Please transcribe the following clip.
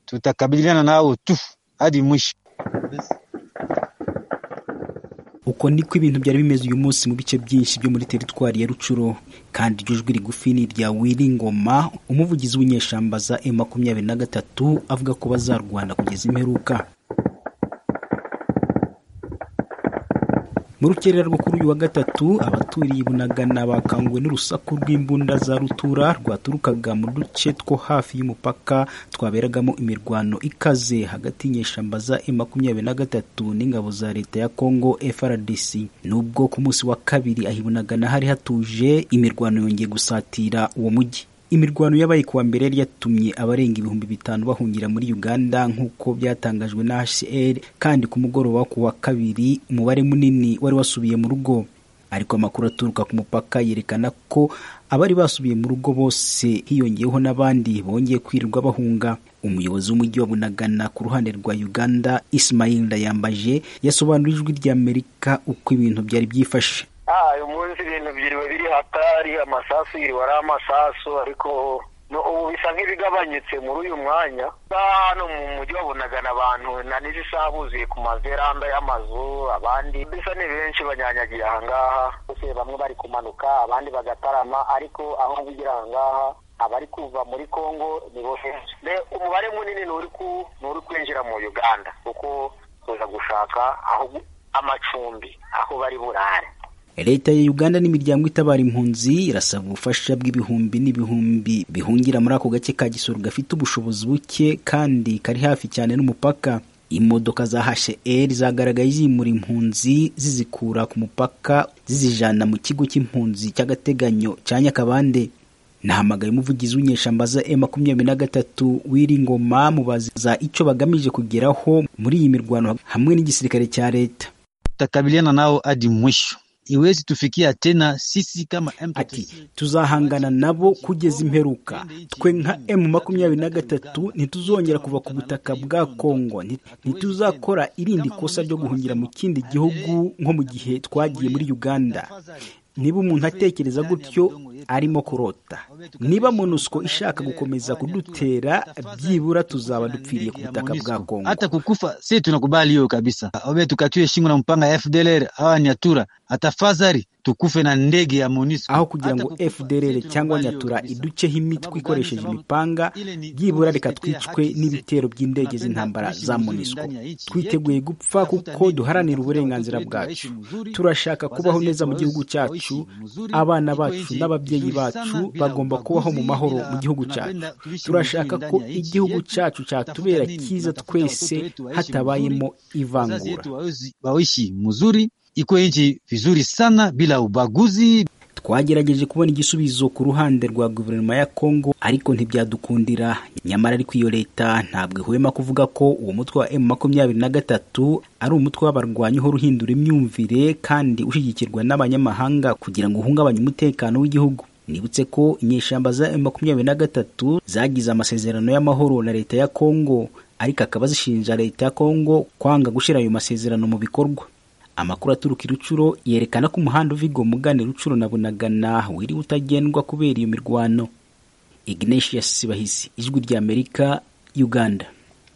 tutakabiliana nao tu hadi mwisho uko niko ibintu byari bimeze uyu munsi mu bice byinshi byo muri teritwari ya rucuro kandi iryo jwi rigufi ni irya wiringoma umuvugizi w'inyeshyamba za e makumyabiri na gatatu avuga ko bazarwana kugeza imperuka mu rukerera rwo kuri uyu wa gatatu abaturiye bunagana bakanguwe n'urusaku rw'imbunda za rutura rwaturukaga mu duce two hafi y'umupaka twaberagamo imirwano ikaze hagati y'inyeshyamba za e makumyabiri na gatatu n'ingabo za leta ya congo frdc nubwo ku munsi wa kabiri ahibunagana hari hatuje imirwano yongeye gusatira uwo mujyi imirwano yabaye kuwa mbere yari yatumye abarenga ibihumbi bitanu bahungira muri uganda nk'uko byatangajwe na hcr kandi ku mugoroba wo kuwa kabiri umubare munini wari wasubiye mu rugo ariko amakuru aturuka ku mupaka yerekana ko abari basubiye mu rugo bose hiyongeyeho n'abandi bongeye kwirirwa bahunga umuyobozi w'umujyi wa bunagana ku ruhande rwa uganda ismail ndayambaje yasobanura ijwi ry'amerika uko ibintu byari byifashe uyu munsi ibintu byiriwe biri hatari amasasu yiriwe ari amasasu ariko ubu bisa nk'ibigabanyutse muri uyu mwanya hano mu mujyi wabonagana abantu na n'izi isaha buzuye ku mazeranda y'amazu abandi bisa ni benshi banyanyagiye ahangaha bose bamwe bari kumanuka abandi bagatarama ariko aho bigira ahangaha abari kuva muri congo ni bo umubare munini ni uri kwinjira mu uganda kuko tuza gushaka aho amacumbi aho bari burare leta ya uganda n'imiryango itabara impunzi irasaba ubufasha bw'ibihumbi n'ibihumbi bihungira muri ako gace ka gisoro gafite ubushobozi buke kandi kari hafi cyane n'umupaka imodoka za hcr zagaragaye zimura impunzi zizikura ku mupaka zizijana mu kigo cy'impunzi cy'agateganyo cya nyakabande nahamagaye umuvugizi w'inyeshyamba za e makumyabiri na gatatu wiringoma mubaza icyo bagamije kugeraho muri iyi mirwano hamwe n'igisirikare cya leta tutakabiliana nao hadi mwisho iwezi tufikia tena sisi kama MPTC. Ati, tuzahangana nabo kugeza imperuka twe nka m makumyabiri na gatatu ntituzongera kuva ku butaka bwa kongo ntituzakora irindi kosa ryo guhungira mu kindi gihugu nko mu gihe twagiye muri uganda niba umuntu atekereza gutyo arimo kurota niba monusco ishaka gukomeza kudutera byibura tuzaba dupfiriye ku butaka bwa kongo hata kukufa si tunakubali hiyo kabisa obe tukatiwe shingo na mpanga ya fdlr awa nyatura atafadhali tukufe na ndege ya monisco aho kugira ngo fdlr cyangwa nyatura iduceho imitwe ikoresheje imipanga byibura reka twicwe n'ibitero by'indege z'intambara za monisco twiteguye gupfa kuko duharanira uburenganzira bwacu turashaka kubaho neza mu gihugu cyacu abana bacu n'ababyeyi bacu bagomba kubaho mu mahoro mu gihugu cyacu turashaka ko igihugu cyacu cyatubera cyiza twese hatabayemo ivangura waishi muzuri iko nchi vizuri sana bila ubaguzi twagerageje kubona igisubizo ku ruhande rwa guverinoma ya kongo ariko ntibyadukundira nyamara ariko iyo leta ntabwo ihwema kuvuga ko uwo mutwe wa emu makumyabiri na gatatu ari umutwe w'abarwanyi uhora uhindura imyumvire kandi ushyigikirwa n'abanyamahanga kugira ngo uhungabanye umutekano w'igihugu nibutse ko inyeshyamba za emu makumyabiri na gatatu zagize amasezerano y'amahoro na leta ya kongo ariko akaba zishinja leta ya kongo kwanga gushyira ayo masezerano mu bikorwa amakuru aturuka i rucuro yerekana ko umuhanda uva igomugane rucuro na bunagana wiriwe utagendwa kubera iyo mirwano ignatius bahisi ijwi ry'amerika uganda